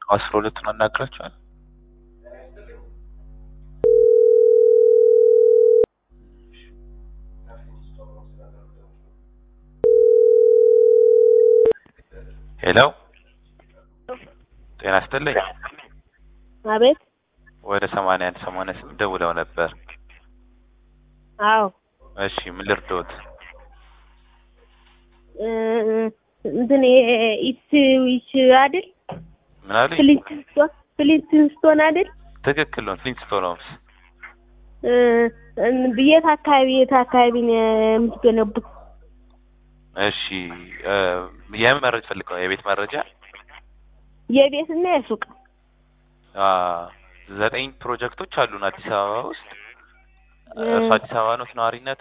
አስራ ሁለቱን አናግራቸዋል። ሄሎ ጤና ይስጥልኝ። አቤት። ወደ ሰማንያ አንድ ሰማንያ ስምንት ደውለው ነበር። አዎ እሺ ምን ልርዶት? እ እንትን ኢትዊች አይደል? ምን አሉኝ? ፍሊንትስቶን ፍሊንትስቶን አይደል? ትክክል ነው። ፍሊንትስቶን ሆምስ። እ የት አካባቢ የት አካባቢ ነው የምትገነቡት? እሺ እ የምን መረጃ ፈልገው? የቤት መረጃ የቤትና የሱቅ አ ዘጠኝ ፕሮጀክቶች አሉን አዲስ አበባ ውስጥ። እርሱ አዲስ አበባ ነው ነዋሪነቱ?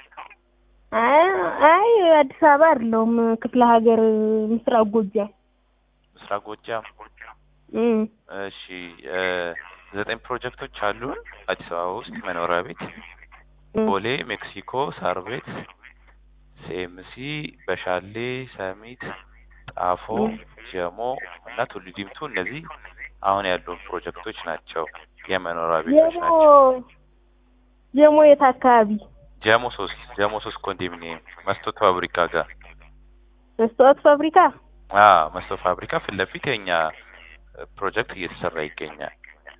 አይ አይ አዲስ አበባ አይደለሁም፣ ክፍለ ሀገር ምስራቅ ጎጃም። ምስራቅ ጎጃም። እም እሺ እ ዘጠኝ ፕሮጀክቶች አሉን አዲስ አበባ ውስጥ መኖሪያ ቤት እም ቦሌ፣ ሜክሲኮ፣ ሳር ቤት፣ ሲኤምሲ፣ በሻሌ፣ ሰሚት፣ ጣፎ፣ ጀሞ እና ቱሉ ዲምቱ እነዚህ አሁን ያሉ ፕሮጀክቶች ናቸው። የመኖሪያ ቤቶች ጀሞ ናቸው። ጀሞ የት አካባቢ? ጀሞ ሶስት ጀሞ ሶስት ኮንዶሚኒየም መስቶት ፋብሪካ ጋር መስታወት ፋብሪካ። አ መስቶት ፋብሪካ ፊት ለፊት የኛ ፕሮጀክት እየተሰራ ይገኛል።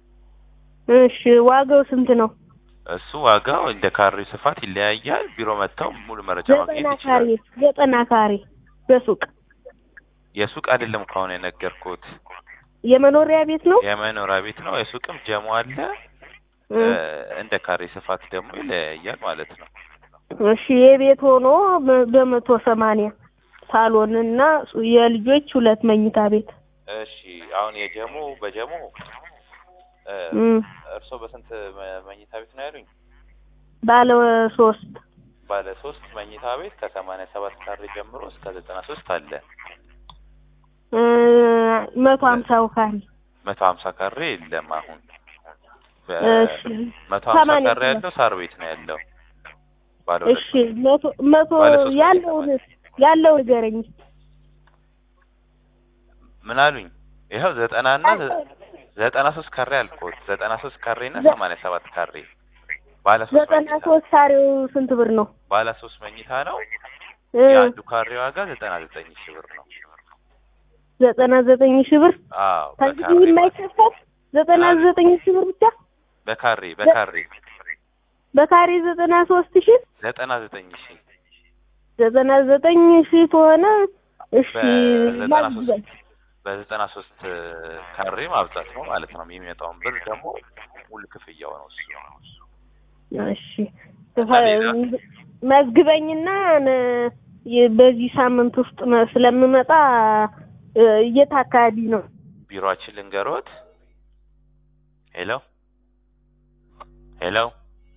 እሺ ዋጋው ስንት ነው? እሱ ዋጋው እንደ ካሬው ስፋት ይለያያል። ቢሮ መጥተው ሙሉ መረጃ ዘጠና ማግኘት ካሬ ይችላል። ዘጠና ካሬ በሱቅ የሱቅ አይደለም ከሆነ የነገርኩት የመኖሪያ ቤት ነው። የመኖሪያ ቤት ነው። የሱቅም ጀሞ አለ። እም እ እንደ ካሬ ስፋት ደግሞ ይለያያል ማለት ነው። እሺ የቤት ሆኖ በ- በመቶ ሰማንያ ሳሎን እና የልጆች ሁለት መኝታ ቤት። እሺ አሁን የጀሞ በጀሞ እ እም እርስዎ በስንት መ- መኝታ ቤት ነው ያሉኝ? ባለ ሶስት ባለ ሶስት መኝታ ቤት ከሰማንያ ሰባት ካሬ ጀምሮ እስከ ዘጠና ሶስት አለ። እ መቶ ሀምሳው ካሬ መቶ ሀምሳ ካሬ የለም አሁን በ- እሺ መቶ ሀምሳ ሰማንያ ካሬ ያለው ሳር ቤት ነው ያለው። ባለ ሁለት እሺ መቶ መቶ ባለ ሶስት ያለውን ያለው ንገረኝ። ምን አሉኝ? ይኸው ዘጠና እና ዘ- ዘጠና ሶስት ካሬ አልኩት። ዘጠና ሶስት ካሬ እና ዘ- ሰማንያ ሰባት ካሬ ባለ ሶስት ዘጠና መኝታ ሶስት ካሬው ስንት ብር ነው? ባለ ሶስት መኝታ ነው። እ የአንዱ ካሬ ዋጋ ዘጠና ዘጠኝ ሺህ ብር ነው። ዘጠና ዘጠኝ ሺህ ብር አዎ ከእንግዲህ በካሬ የማይከፈል ዘጠና ዘጠኝ ሺህ ብር ብቻ በካሬ በካሬ በካሬ ዘጠና ሶስት ሺህ ዘጠና ዘጠኝ ሺህ ዘጠና ዘጠኝ ሺህ ከሆነ እሺ በዘጠና ማግዘን ሶስት በዘጠና ሶስት ካሬ ማብዛት ነው ማለት ነው። የሚመጣውን ብር ደግሞ ሙሉ ክፍያው ነው እሱ። እሺ መዝግበኝና ነ- የ- በዚህ ሳምንት ውስጥ መ- ስለምመጣ እ፣ የት አካባቢ ነው? ቢሮአችን ልንገሮት። ሄሎ ሄሎ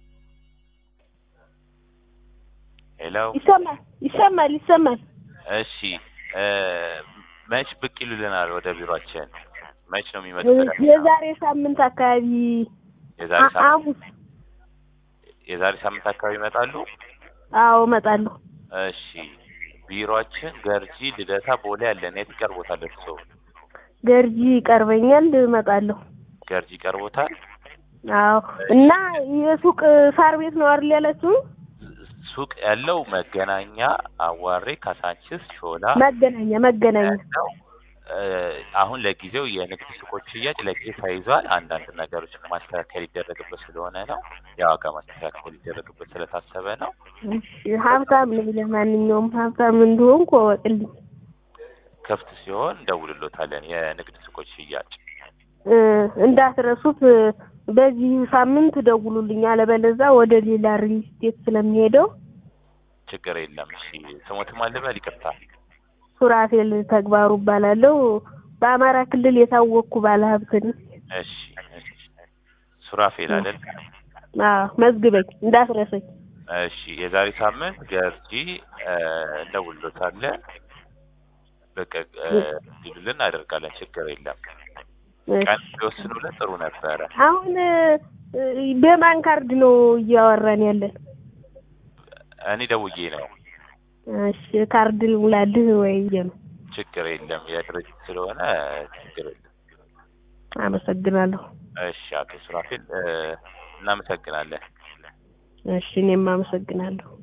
ሄሎ። ይሰማል ይሰማል ይሰማል። እሺ እ፣ መች ብቅ ይሉልናል ወደ ቢሮአችን? መች ነው የሚመጡት? የዛሬ ሳምንት አካባቢ የዛሬ አ- ሳምንት ሐሙስ የዛሬ ሳምንት አካባቢ ይመጣሉ። አዎ እመጣለሁ። እሺ ቢሮአችን ገርጂ ልደታ ቦሌ አለን። የት ይቀርቦታል እርስዎ? ገርጂ ይቀርበኛል እመጣለሁ። ገርጂ ይቀርቦታል። አዎ እና የሱቅ ሳር ቤት ነው አይደል ያላችሁ? ሱቅ ያለው መገናኛ፣ አዋሬ፣ ካሳንችስ፣ ሾላ መገናኛ መገናኛ ያለው እ፣ አሁን ለጊዜው የንግድ ሱቆች ሽያጭ ለጊዜ ተይዟል። አንዳንድ ነገሮች ማስተካከል ይደረግበት ስለሆነ ነው። የዋጋ ማስተካከል ይደረግበት ስለታሰበ ነው። እሺ ሀብታም ነኝ። ለማንኛውም ሀብታም እንደሆንኩ እወቅልኝ። ክፍት ሲሆን እንደውልሎታለን። የንግድ ሱቆች ሽያጭ እ፣ እንዳትረሱት እ፣ በዚህ ሳምንት ደውሉልኝ፣ አለበለዚያ ወደ ሌላ ሪል ስቴት ስለሚሄደው ችግር የለም። እሺ ስሞትም አልበል ይቅርታ። ሱራፌል ተግባሩ እባላለሁ። በአማራ ክልል የታወቅኩ ባለሀብት ነኝ። እሺ እሺ። ሱራፌል አይደል? አዎ መዝግበኝ፣ እንዳትረሰኝ። እሺ የዛሬ ሳምንት ገርጂ እ፣ እንደውልሎታለን። በቃ እ፣ እንዲሉልን እናደርጋለን። ችግር የለም። ቀን እሺ። ቢወስኑልን ጥሩ ነበረ። አሁን እ፣ በማን ካርድ ነው እያወራን ያለን? እኔ ደውዬ ነው። እሺ ካርድ ልሙላልህ ወይ ነው? ችግር የለም። የድርጅት ስለሆነ ችግር የለም። አመሰግናለሁ። እሺ አቶ ሱራፌል እ፣ እናመሰግናለን። እሺ እኔም አመሰግናለሁ።